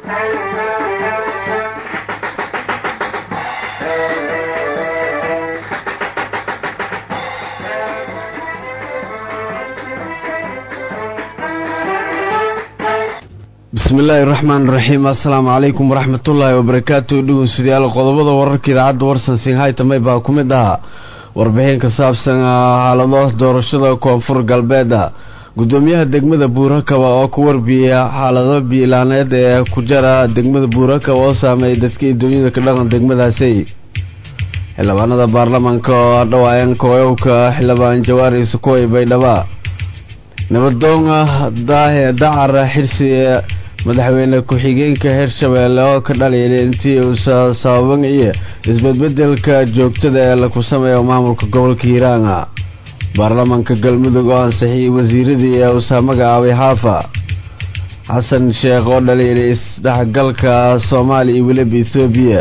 bismillaahi raxmaan raxiim assalaamu calaykum waraxmatullaahi wabarakaatu dhegeystayaal qodobada wararka idaacadda warsan singhaytamay baa ku mid ahaa warbixin ka saabsan xaalado doorashada koonfur galbeeda gudoomiyaha degmada buurakaba oo ku warbiya xaalado biilaaneed ee ku jara degmada buurakaba oo saameeyay dadka idooyada ka dhaqan degmadaasi xildhibaanada baarlamaanka oo dhawaayeen kooyowka xildhibaan jawaari sukuway baydhaba nabadoon daahe dacar xirsi madaxweyne ku-xigeenka hirshabeelle oo ka dhaliilay intii uusa sababan iyo isbedbedelka joogtada ee laku sameeyo maamulka gobolka hiiraanga baarlamaanka galmudug oo ansixiyey wasiiradii ee uusa magacaabay xaafa xasan sheekh oo dhaliilay isdhexgalka soomaaliya iyo weliba ethoobiya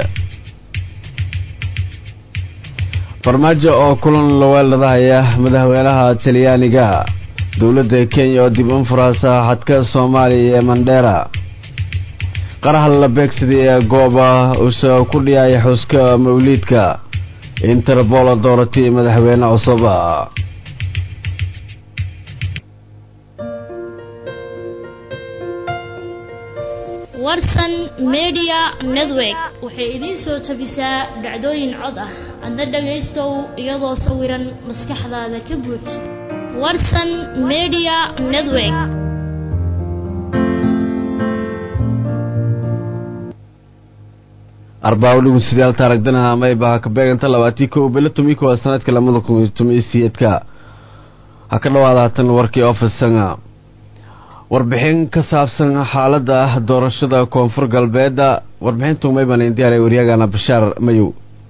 farmaajo oo kulan laweeladahaya madaxweynaha talyaaniga dowladda kenya oo dib unfuraasa xadka soomaaliya ee mandheera qaraha la beegsaday ee gooba uuse ku dhiyaya xuska mawliidka interbola dooratay madaxweyne cusub warsan media network waxay idiin soo tabisaa dhacdooyin cod ah adna dhagaystow iyadoo sawiran maskaxdaada ka buuj warsan media network arbaa dhegeystayaal taaragdanaha mayba ka beeganta labaatii kow bilo tomi kowa sanadka lamada kun iyo toban iyo siyeedka ha ka dhawaada hatan warkii ofisanga warbixin ka saabsan xaalada doorashada koonfur galbeeda warbixintu mayban indiyaaray waryagana bashaar mayow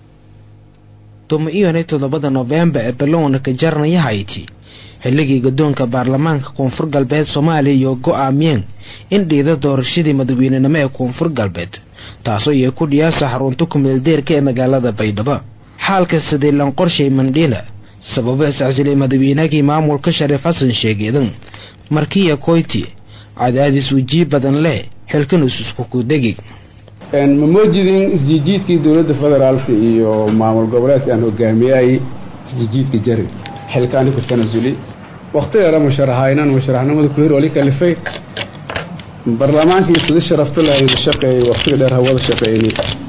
toban-iyo toddobada noofembar ee balowna ka jarnaya hayti xilligii guddoonka baarlamaanka koonfur galbeed soomaaliya iyo go-aamiyeen in dhiida doorashadii madaxweynenimo ee koonfur galbeed taasoo iyo ku dhiyaasa xarunta kumeeldeerka ee magaalada baydhabo xaalka sadiilan qorshay mandhila sababo iscasilay madaxweynagii maamulka shariif xasan sheegeedan markiya koyti cadaadis wejiib badan leh xilkanus isku kudegi ma moojidin isjiijiidkii dowladda federaalka iyo maamul goboleedka aan hogaamiyay isjiijiidka jari xilkaani ku tanasuli waktigeera musharaxa inaan musharaxnimada ku hir wali kalifay baarlamaankii sida sharafta lahayda shaqeeyay waktiga dheer hawada shaqeeyni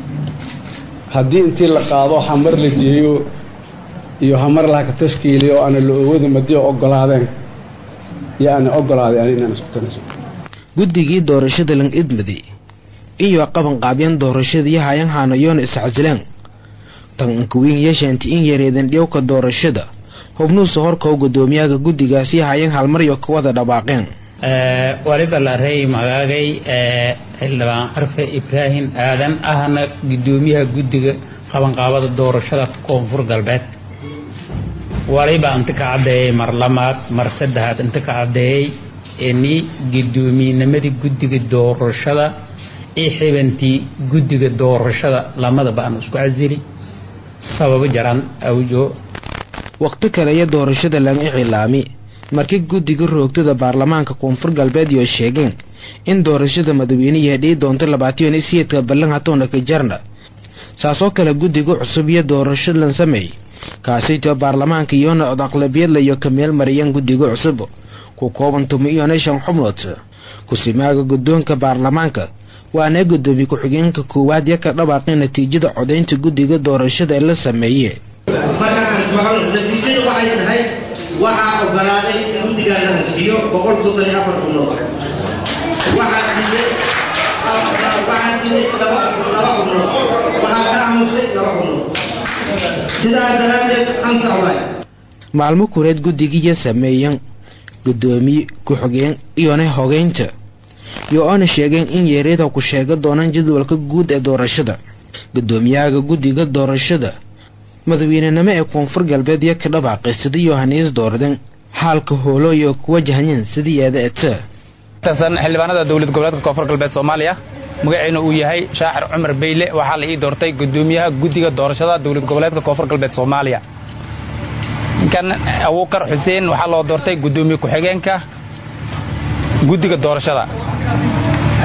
haddii intii la qaado hamar la jeeyo iyo hamar laha ka tashkiiliyo aana la oowada madiyo ogolaadeen iyo aana ogolaaday ani inaan isku tanasul guddigii doorashada lang idmadi iyo qabanqaabyan doorashadii hayan haanayoona iscasilaan tan ankawiin yeeshaanti in yareedan dhiyowka doorashada hubnuusa horka u gudoomiyaha guddigaasi hayan halmaryo ka wada dhawaaqeen waliba la rey magaagay xildhibaan carfe ibraahim aadan ahna gudoomiyaha guddiga qabanqaabada doorashada koonfur galbeed waliba inta ka caddeeyey mar lamaad mar saddexaad inta ka caddeeyey ini guddoomiinimadii guddiga doorashada i xibantii guddiga doorashada lamadaba aan isku casili sababo jaran awjo waqti kale iyo doorashada laga icilaami markii guddiga roogtada baarlamaanka koonfur galbeed iyo sheegeen in doorashada madaxweyneyaha dhii doonto labaatan siyeedka ballan hatoona ka jarna saasoo kale guddiga cusub iyo doorasho lan sameey kaasaytoo baarlamaanka iyoona od aqlabiyadla iyo ka meel mariyaan guddiga cusub ku kooban tuma iyo shan xubnood kusimaaga guddoonka baarlamaanka waana gudoomiye ku-xigeenka koowaad iyo ka dhawaaqay natiijada codaynta guddiga doorashada ee la sameeye natiijadu waxay tahay waxaa ogolaaday guddigaa la hasiyo boqol soddon iyo afar xubnood waxaa diiday waxaa diiday laba laba xubnood waxaa ka aamusay laba xubnood sidaas daraaddeed ansax waay maalmo kureed guddigiiyo sameeyan gudoomiye ku-xigeen iyona hogeynta iyo oona sheegeen in yeeryada ku sheega doonaan jadwalka guud ee doorashada gudoomiyaha guddiga doorashada madaxweynenimo ee koonfur galbeed iyo ka dhabaaqay sida yohanis doorden xaalka hoolo iyo ku wajahayeen sidii eeda eta tirsan xildhibaanada dowlad goboleedka koonfur galbeed soomaaliya magaciina uu yahay shaacir cumar beyle waxaa la ii doortay gudoomiyaha guddiga doorashada dowlad goboleedka koonfur galbeed soomaaliya ninkan abuukar xuseen waxaa loo doortay gudoomiye ku-xigeenka guddiga doorashada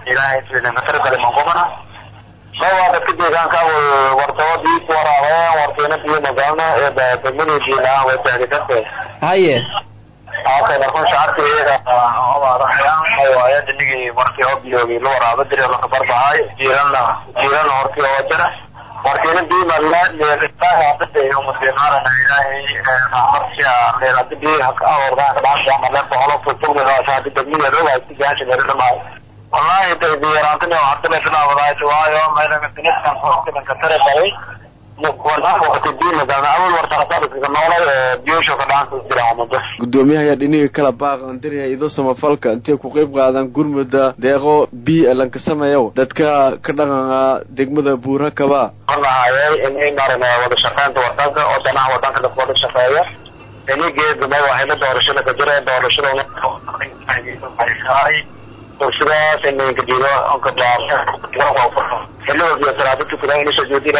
ilaahay sidii kasar kale mangumana mawaa dadka deegaanka wartabadiis waraabeen wartiina biyo magaalna ee degmada jiilaan way tahdikarte haye haka markun shacabka iyaga obaadaxayaan waaye dinigii markii oo biyoogi la waraabo diri lakabarbahay jiilanna jiilanna hortii oo jira wartiina biyo magaalmusiimaarana ilaahay raxmadsiya leeradi biyo haka aordaan kadhaanta male boqolo futugmidaashaadi degmada rogaasi gaasha meeladhamaayo wallahi day biyaraantani hadda bay bilaawadaay waayo meelaga diniskan hokidanka tare baray gudoomiyaha ayaa dhinihii kala baaq andirya ido samafalka intay ku qeyb qaadaan gurmuda deeqo b lanka sameeyo dadka ka dhaqanka degmada buurakaba lahayay in maran wada shaqeynta wadanka oo danaha wadanka dadka wada shaqeeya inigeeduma waxayna doorashada ka jira doorashada sidaas inka diido onka xilligood salaado tukada inisha joodila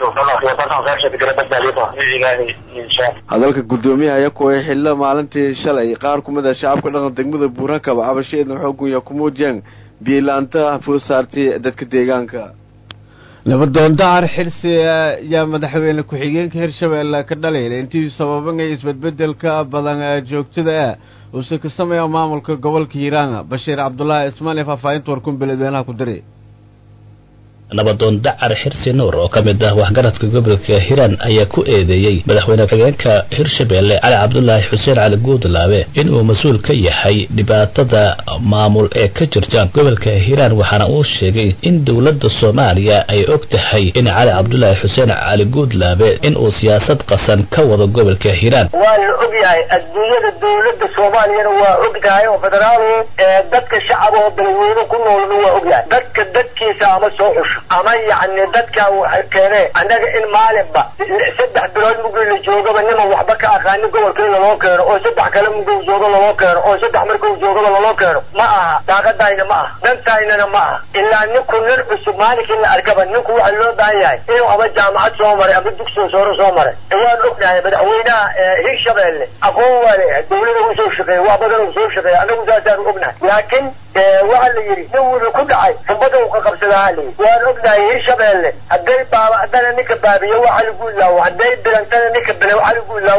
hadalka gudoomiyaha ayaa kuway xillo maalintii shalay qaar kumid a shacabka dhaqan degmada buurakaba cabashaeedna xoogunya ku muujiyeen biilaanta food saartay dadka deegaanka nabadoon dahar xirsi ayaa madaxweyne ku-xigeenka hirshabeelle ka dhaliila intii sababanaya isbedbedelka badan joogtada ah uuse ka sameeya maamulka gobolka hiiraanga bashiir cabdulaahi ismaali faahfaahinta warkun beledweynaha ku diray nabadoon dacar xirsi nuur oo ka mid ah waxgaradka gobolka hiiraan ayaa ku eedeeyey madaxweyne ku-xigeenka hirshabeelle cali cabdulaahi xuseen cali guudlaabe inuu mas-uul ka yahay dhibaatada maamul ee ka jirta gobolka hiiraan waxaana uu sheegay in dowladda soomaaliya ay og tahay in cali cabdulaahi xuseen cali guudlaabe inuu siyaasad qasan ka wado gobolka hiiraan waa la og yahay adduunyada dowladda soomaaliyana waa og tahay oo federaal dadka shacab oo beledweyne ku noolna waa og yahay dadka dadkiisa ama soo xusho ama yacni dadka waxay keeneen annaga in maalinba saddex bilood mugii la joogaba niman waxba ka aqaani gobolka in laloo keeno oo saddex kale muguu joogo laloo keeno oo saddex markuu joogaba laloo keeno ma aha daaqadayna ma aha dantaynana ma aha ilaa ninku nin cusub maalinkii la arkaba ninku waxa loo baahan yahay inuu ama jaamacad soo maray ama dugsiga sooro soo maray waan ognahay madaxweynaha hirshabeelle aqoon waa leeyahay dawlada uu soo shaqeeya waa badan uu soo shaqeeya anagu saasaanu ognahay laakiin waxa la yidhi nin wuxuu ku dhacay xumbada uu ka qabsadaa la yidhi waan ognahay hirshabeelle hadday baaba'dana ninka baabiyo waxa lagu ilaawo hadday bilantana ninka bile waxa lagu ilaawo waay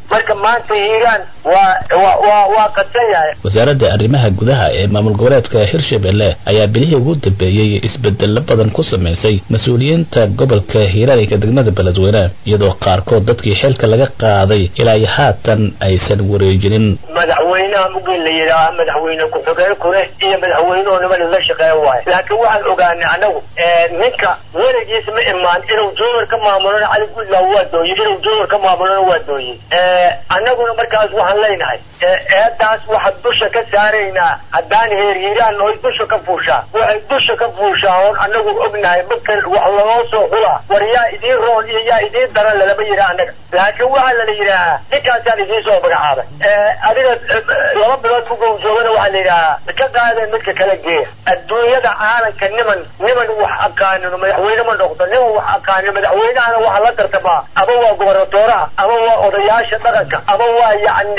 marka maanta hiiraan waa waa waa waa qadsan yahay wasaaradda arrimaha gudaha ee maamul goboleedka hirshabelle ayaa bilihii ugu dambeeyey isbedelo badan ku samaysay mas-uuliyiinta gobolka hiiraan ee degmada beledweyne iyadoo qaarkood dadkii xilka laga qaaday ilaa iyo haatan aysan wareejinin madaxweynaha mugin la yidhaaha madaxweyne ku-xigeen kule iyo madaxweynuhu niman la shaqeeya waayo laakiin waxaan ogaanay anagu ninka weligiis ma imaan inuu joogar ka maamulona cali guudlaaw waa dooyey inuu joogar ka maamulona waa dooyey annaguna markaas waxaan leenahay eedaas waxaan dusha ka saaraynaa haddaan heer hiiraan oy dusha ka fuushaa waxay dusha ka fuushaa oon anagu ognahay marka wax loo soo xulaa war yaa idiin roon iyo yaa idiin daran lalama yidhaha annaga laakiin waxaa lala yidhaahaa ninkaasaan idiin soo magacaabay adiga laba bilood mugow joogana waxaa la yidhahaa ka qaadeen midka kala geeya adduunyada caalamka niman niman wax aqaanino madaxweyne ma noqdo niman wax aqaanino madaxweynahana waxaa la tartamaa ama waa gobernatooraha ama waa odayaasha dhaqanka ama waa yacni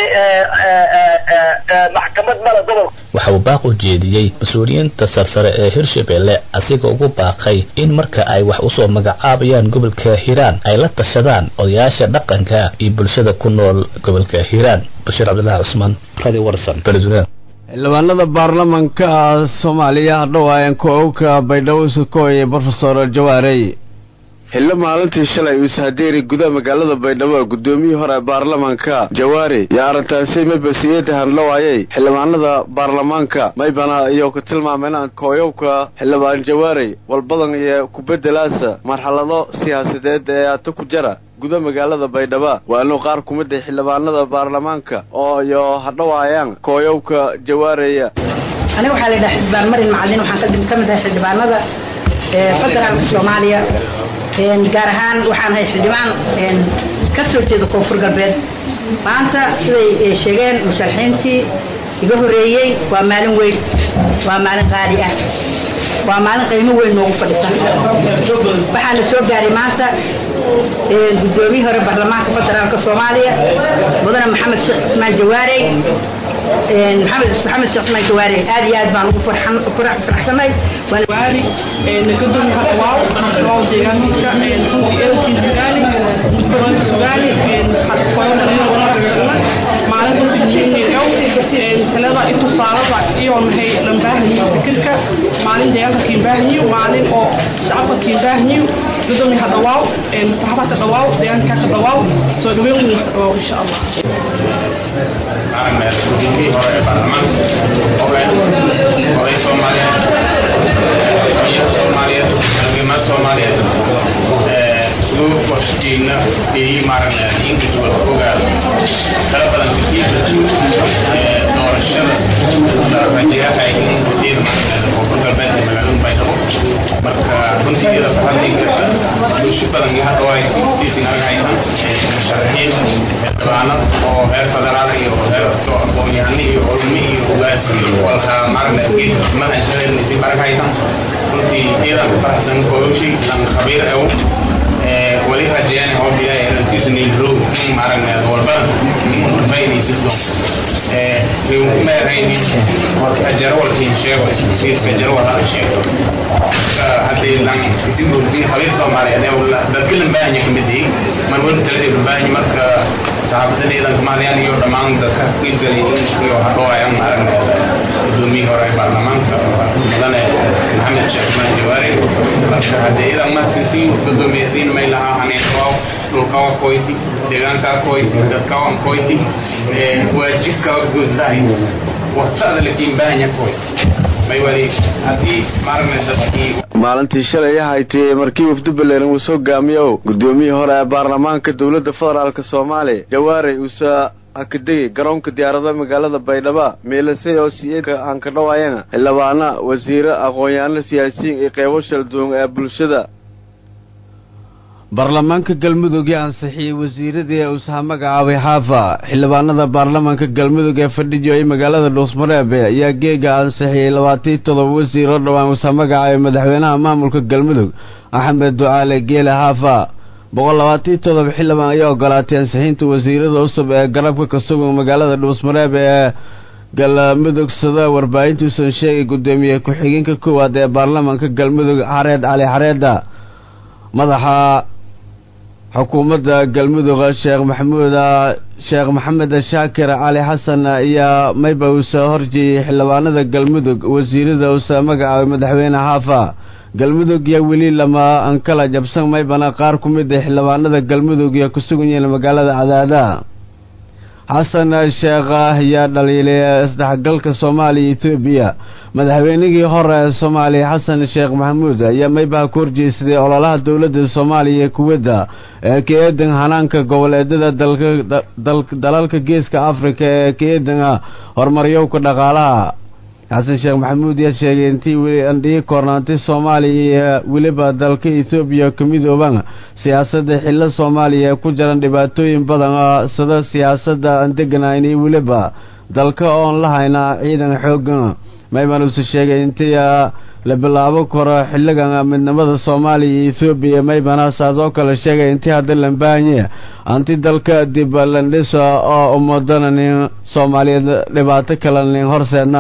maxkamad mala gobolka waxa uu baaq u jeediyey mas-uuliyiinta sarsare ee hirshabelle asigoo ugu baaqay in marka ay wax usoo magacaabayaan gobolka hiiraan ay la tashadaan odayaasha dhaqanka iyo bulshada ku nool gobolka hiiraan bashiir cabdillaahi cusmaan radio warsan beledweyne xildhibaanada baarlamanka soomaaliya hadhowaayan ko-owka baydhabo sukooye brofesor jawaarey xillo maalintii shalay uu ishadeeri gudaha magaalada baydhabo guddoomiyihii hore baarlamanka jawaari iyo arrintaasi mabasiyada handhawaayay xildhibaanada baarlamaanka maybana iyo ku tilmaameen kooyowka xildhibaan jawaarey walbadan iyo kubedelaasa marxalado siyaasadeed ee aata ku jara guda magaalada baydhaba waa inuu qaar ku mid ah xildhibaanada baarlamaanka oo iyo hadhawaayaan kooyowka jawaareya aniga waxaa la yidhaha xildhibaan marin macalin waxaan ka mid ahay xildhibaanada federaalka soomaaliya gaar ahaan waxaan ahay xildhibaan ka soo jeeda koonfur galbeed maanta siday sheegeen musharaxiintii iga horeeyey waa maalin weyn waa maalin qaali ah waa maalin qiimo weyn noogu fadhisan waxaana soo gaaray maanta guddoomiyii hore baarlamaanka federaalka soomaaliya mudane maxamed sheekh cismaan jawaarey maxamed maxamed sheekh cismaan jawaarey aad iyo aad baan ugu faraxsanay waari nagadoon hadwaaw hadwaaw deegaankiisa runtii ehelkiisa sugaali mudbadan sugaali maalinta sijinnidow talada itusaalada iyo maxay lambaahanyi fikirka maalin deegaanka kiimbaahanyi maalin oo shacabka kiimbaahanyi gudoomi hadhawaaw saxaabata dhawaaw deegaanka ka dhawaaw soo dhaweyn weyn dhawaaw insha allah guddoomiyihii hore ee baarlamaanka oday soomaaliyeed hooyada soomaaliyeed halgamad soomaaliyeed loo qorsheeyna ee maaragna individual ogaado tala badan katiibka doorashada la rajayahay in gudeeda maaragna koonfur galbeed ee magaalada baydhabo marka runtii iyada fahadliga bulsho badan iyo hadda way siisin argaysan musharaxiin xildhibaanad oo heer federaal iyo heer aqoon-yahano iyo culmi iyo ugaas iyo walka maaragna mahan shaqeynaysi argaysan runtii iyadan ku faraxsan kooshi lan khabiir ew wali rajayaan oo bilaay inantiisu niilrow maaragna walbada baynaysido meerayni jarwalkiin sheego isbasiirka jarwal sheego haddii lan isin khabiir soomaaliyeed dadkilan baahanya kamid yihiin man weli taladeedu baahanya marka saxaafadada ciidanka maaliyaan iyo dhammaan dadka qiibgalay iyo hadhowayaan maaragna gudoomiyii hore baarlamaanka mudane maxamed sheekh maan jawaari marka haddii ciidan markiisii gudoomiyadiin may lahaa haneetwaaw dhulkawa koyti deegaankaa koyti dadkawan koyti waajibkawa gudahay waqtada lakiin baahanya koyti may wali haddii maaragna dadkii maalintii shalay ahaytay markii wafdi baleeran uu soo gaamiyo guddoomiyihii hore ee baarlamaanka dowladda federaalk soomaaliya jawaarey uusa hakadegay garoonka diyaarada magaalada baydhaba meelasay oo siyeedka aan ka dhawaayana xildhibaana wasiire aqoon-yahanno siyaasiyiin iyo qeybo shalduun ee bulshada baarlamaanka galmudug ee ansixiyey wasiiradii uusaha magacaabay xaafa xildhibaanada baarlamaanka galmudug ee fadhiyo ay magaalada dhuusmareebe ayaa geega ansixiyey labaatan todoba wasiir oo dhowaan uusaha magacaabay madaxweynaha maamulka galmudug axmed ducaale geele xaafa boqol labaatan todoba xildhibaan ayaa ogolaatay ansixinta wasiirada cusub ee garabka ka sugan magaalada dhuusmareebe ee galmudug sida warbaahintuusan sheegay guddoomiye ku-xigeenka koowaad ee baarlamaanka galmudug xareed cali xareeda madaxa xukuumadda galmudug sheekh maxamuud sheekh maxamed shaakir cali xasan ayaa mayba uu soo horjeeyey xildhibaanada galmudug wasiirada uu soo magacaabay madaxweyne xaafa galmudug iyo weli lama ankala jabsan maybana qaar ku mid a xildhibaanada galmudug iyo ku sugan yihiin magaalada cadaada xasan sheekh ayaa dhaliilay isdhexgalka soomaaliya etoobiya madaxweynigii hore ee soomaaliya xasan sheekh maxamuud ayaa maybaha ku horjeesaday ololaha dowladda soomaaliya ee kuwadda ee ka eedan hanaanka goboleedada dalalka geeska afrika ee ka eedan horumaryowka dhaqaalaha xasan sheekh maxamuud yaa sheegay intii weli andhii koornaantay soomaaliya iyo weliba dalka etoobiya ka midooban siyaasadda xillo soomaaliya ee ku jiran dhibaatooyin badan sida siyaasadda aan deganayn iyo weliba dalka oon la hayna ciidan xoogan mayban uuse sheegay intii la bilaabo karo xilligan midnimada soomaaliya iyo etoobiya maybana saas oo kale sheegay intii hadda lambaanye anti dalka dib landhisa oo umadana nin soomaaliyeed dhibaato kale nin horseedna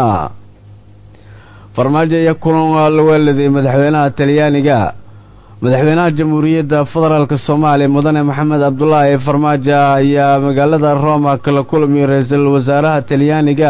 farmaajo iyo kulan la weeladay madaxweynaha talyaaniga madaxweynaha jamhuuriyadda federaalk soomaaliya mudane maxamed cabdulaahi farmaajo ayaa magaalada roma kala kulmiyay ra-iisul wasaaraha talyaaniga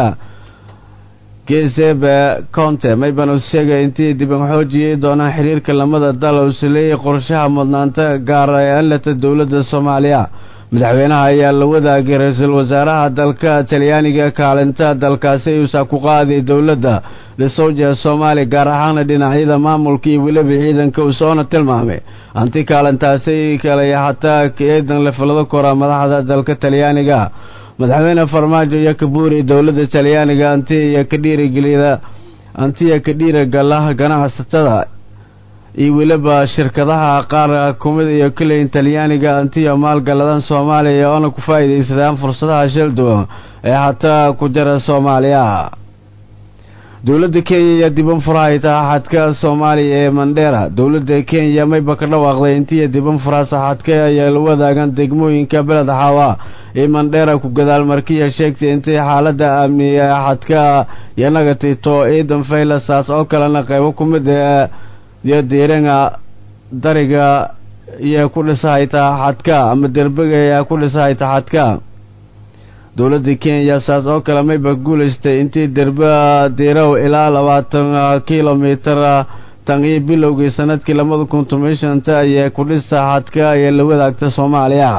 gesebe conte mayban uu sheegay intii diban xoojiyay doonaan xiriirka lamada dal uuse leeyahay qorshaha mudnaanta gaara ee anlata dowladda soomaaliya madaxweynaha ayaa la wadaagay ra-iisul wasaaraha dalka talyaaniga kaalinta dalkaasi uusa ku qaaday dowladda dhisowja soomaaliya gaar ahaana dhinacyada maamulka iyo weliba ciidanka uu soona tilmaamay anti kaalintaasi kale hataa eedan la filado kora madaxda dalka talyaaniga madaxweyne farmaajo iyo kabuuri dowladda talyaaniga anti iyo ka dhiirigelida antiya ka dhiiragala ganacsatada iyo weliba shirkadaha qaar kumid iyo kaleyn talyaaniga antiyo maalgaladan soomaaliya oona ku faa'iidaysadaan fursadaha shil duwan ee hataa ku jira soomaaliya dowladda kenya ayaa diban furahayta xadka soomaaliya ee mandheera dowladda kenya mayba ka dhawaaqday intiiya diban furaasa xadka ayaa la wadaagaan degmooyinka beled xaawa ee mandheera ku gadaal markiya sheegtay intay xaaladda amniya ee xadka yanaga tito ciidan faylasaas oo kalena qaybo ku mid ee iyo diiranga dariga iyo ku dhisahayta xadka ama derbiga ayaa ku dhisahayta xadka dowladda kenya saas oo kale mayba guulaystay intii derba diirow ilaa labaatan kilomitar tan iyo bilowgii sanadkii labada kun toban shanta ayee ku dhisa xadka ayee la wadaagta soomaaliya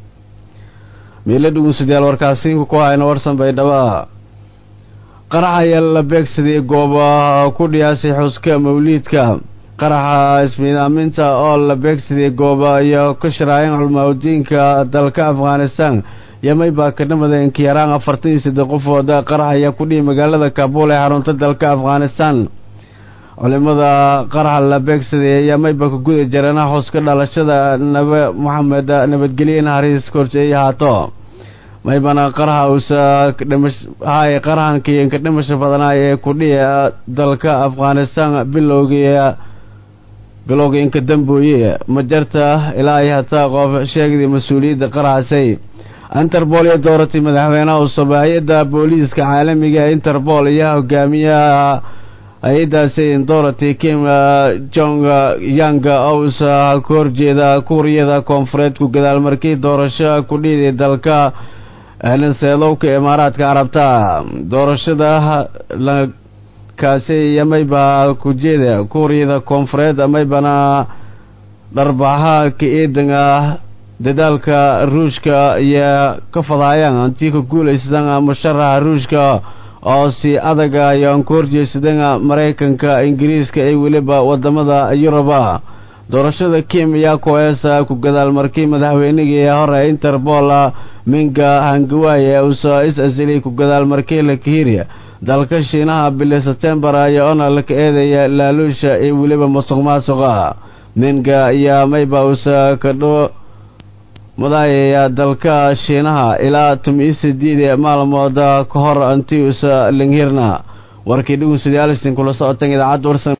miila dhugunsidayaal warkaasiinku ku hayna warsan baydhaba qarax ayaa la beegsaday gooba ku dhiyaasay xuska mawliidka qaraxa ismiidaaminta oo la beegsaday gooba iyo ka sharaayeen culmaaudiinka dalka afghanistan yamay baa ka dhamadeen kiyaraan afartan iyo saddex qofood qarax ayaa ku dhihi magaalada kaabul ee xarunta dalka afghanistan culimada qaraxa la beegsaday yamayba ka guda jarana xuska dhalashada nabe moxamed nabadgelye naxariis korjeey haato maybana qaraxa uusa hay qaraxankii ka dhimasha badnaa ee ku dhihi dalka afghanistan bilowgii bilowga inka dambooye ma jarta ilaa ay hataa qof sheegday mas-uuliyadda qaraxasay interpol iyo dooratay madaxweynaha cusub hay-adda booliiska caalamiga ee interpol iyo hogaamiyaha hay-adaasi dorothy kim jong yang ousa ka horjeeda kuuriyada koonfureed ku gadaal markii doorasho ku dhiiday dalka linseedowka imaaraadka carabta doorashada kaasi iyo mayba kujeeda kuuriyada koonfureed maybana dharbaxa ka eedan ah dadaalka ruushka iyo ka fadaayaan antii ka guulaysadan musharaxa ruushka oo si adaga ayaan ku horjeesadan maraykanka ingiriiska ee weliba wadamada yuruba doorashada kim ayaa ku-eesa ku gadaal markii madaxweynigii hore interpol minga hangawaye uusa is asilay ku gadaal markii la kahiriya dalka shiinaha bili sebtembar ayaa ona laka eedaya laaluusha ee weliba musuq maasuqa minga ayaa mayba uusa kadho madaayaya dalka shiinaha ilaa tumi sideed maalmood ka hor antiusa linghirna warkii dhugunsidii alistin kula socotan idaacadda warsan